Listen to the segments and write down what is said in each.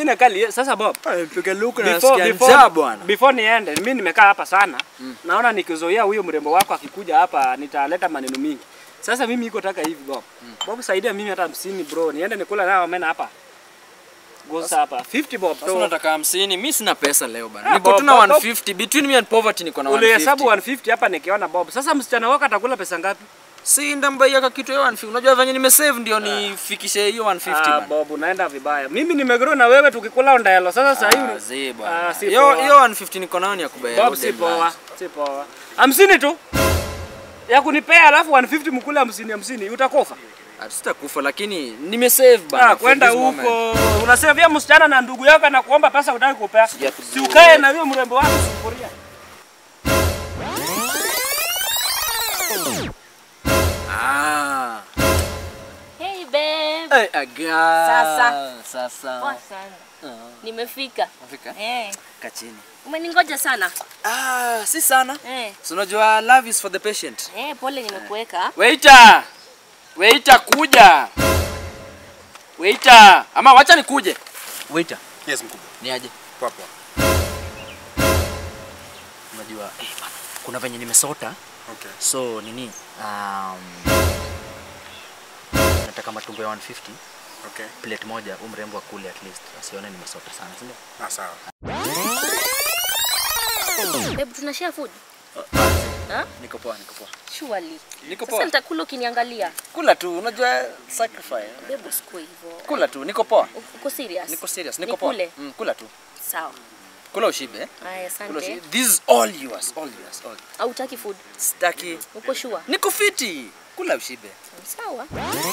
ingine kali. Sasa Bob, Piga luku na before, nasikia before, njaa bwana. before niende, mimi nimekaa hapa sana naona nikizoea huyo mrembo wako akikuja hapa nitaleta maneno mingi. Sasa mimi iko taka hivi Bob. Bob saidia mimi hata hamsini bro, niende nikula nao mena hapa. Gosa hapa 50 Bob. Sasa So, unataka hamsini, mi sina pesa leo bana. Ah, Niko Bob, tu na Bob, Bob. 150. Between me and poverty niko na ulihesabu 150. 150 hapa nikiona Bob. Sasa msichana wako atakula pesa ngapi? Si ndambaia ka kitu ya 150. Unajua venye nimesave ndio nifikishe hiyo 150 Ah, bana. Bob unaenda vibaya. Mimi nimegrow na wewe tukikula ondayalo. Sasa sasa Ah, hivi zi Ah, bwana. si Hiyo poa. hiyo 150 niko nayo ni ya kubaya. Bob si poa, si poa. Hamsini tu ya kunipea, alafu 150 mkule hamsini hamsini, utakufa. Sitakufa lakini nimesave bana. Ah, for kwenda this moment. huko unasevia msichana na ndugu yako na kuomba pesa utaki kupea, Sijatu- si ukae na huyo mrembo wako sufuria. Ah. Hey babe. Hey, aga. Sasa. Sasa. Poa sana. Nimefika. Afrika. Eh. Kachini. Umeningoja sana. Ah, si sana. Eh. So unajua love is for the patient. Eh, pole nimekuweka. Waiter! Waiter kuja. Waiter, ama wacha nikuje. Waiter, Yes, mkubwa. ni aje? Poa poa. Unajua eh, bana, kuna venye nimesota. Okay. So nini? Um, nataka matumbo ya 150 Okay. plate moja, huyu mrembo akule at least. Asione nimesota sana, si ndio? Ah, sawa. Babe, tuna share food. Ha? Niko poa, niko poa. Surely. Niko Sasa poa. nitakula ukiniangalia. Kula tu, unajua sacrifice. Babe, usikue hivyo. Kula tu, niko poa. Uko serious? Niko serious, niko poa. Nikule? Mm, kula tu. Sawa. Kula ushibe. eh? Aya, Kula asante. ushibe. This is all yours, all yours, all. Au utaki food? Sitaki. Uko sure? Niko fiti. Kula ushibe. Sawa.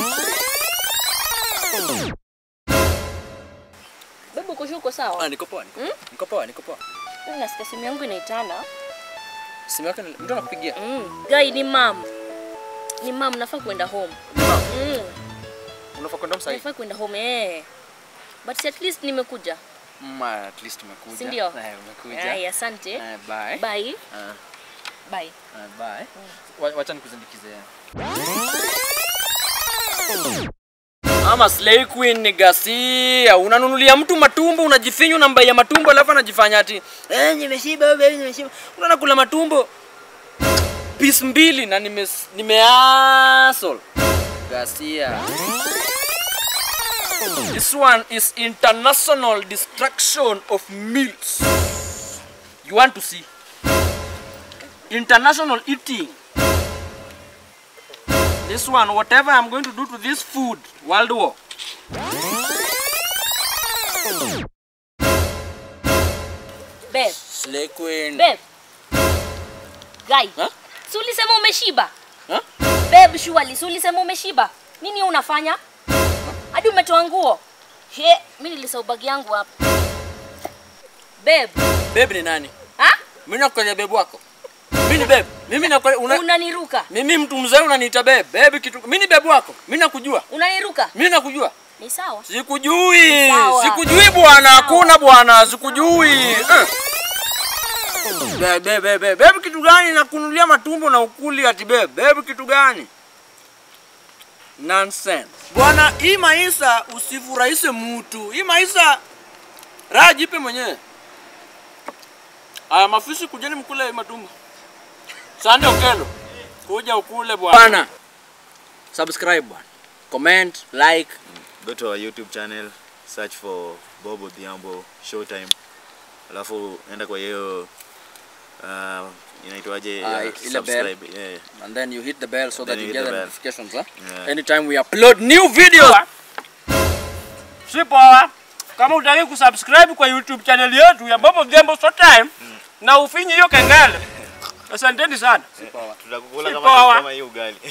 Babe, uko sure uko Ah, sawa? niko poa, niko poa. Niko poa, niko poa. Mimi nasikia simu yangu inaitana. Simu yako ni- mtu anakupigia. Mm. Guy ni mom. Ni mom, nafaa kwenda home. Mm. Unafaa kwenda msai. Nafaa kwenda home eh. But at least nimekuja. Mm, at least umekuja. Si ndio? Eh, umekuja. Aya, asante. Eh, bye. Bye. Ah, Bye. ah, bye. Wa- Wacha nikuzindikize. Ama slay queen ni gasia. Unanunulia mtu matumbo, unajifinya unambaia matumbo alafu anajifanya ati eh, nimeshiba wewe, nimeshiba. Unaona kula matumbo piece mbili na nime nimeasol. Gasia. This one is international destruction of meals. You want to see? International eating. This one, whatever I'm going to do to this food, World War. Babe. Slay queen. Babe. Guy. Huh? Si ulisema umeshiba? Huh? Babe, surely si ulisema umeshiba? Nini unafanya? Hadi umetoa nguo. He, mimi nilisahau bagi yangu hapa. Babe. Babe ni nani? Ha? Mimi nakukalia babe wako. Mimi ni babe. Mimi nakukalia una... Unaniruka. Mimi mtu mzee unaniita babe. Babe kitu. Mimi ni babe wako. Mimi nakujua. Unaniruka. Mimi nakujua. Ni sawa. Sikujui. Sawa. Sikujui bwana. Hakuna bwana. Sikujui. Eh. Bebe, bebe, bebe kitu gani nakunulia matumbo na ukuli ati bebe? Bebe kitu gani? Nonsense. Bwana, hii maisha usifurahishe mtu. Hii maisha raha jipe mwenyewe. Aya, mafisi kujeni mkule hii matumbo. Sande Okelo. Kuja ukule bwana. Bwana. Subscribe bwana. Comment, like. go to our youtube channel search for bob odhiambo showtime alafu enda kwa hiyo uh, inaitwaje Ah, ya ile bell. subscribe yeah. and then you hit the bell so Then that you you hit get the the bell. notifications huh? Yeah. anytime we upload new videos Si poa. Kama utaki kusubscribe kwa YouTube channel yetu ya Bobo Gembo Showtime na ufinye hiyo kengele. Asanteni sana. tutakukula Si kama poa. kama hii ugali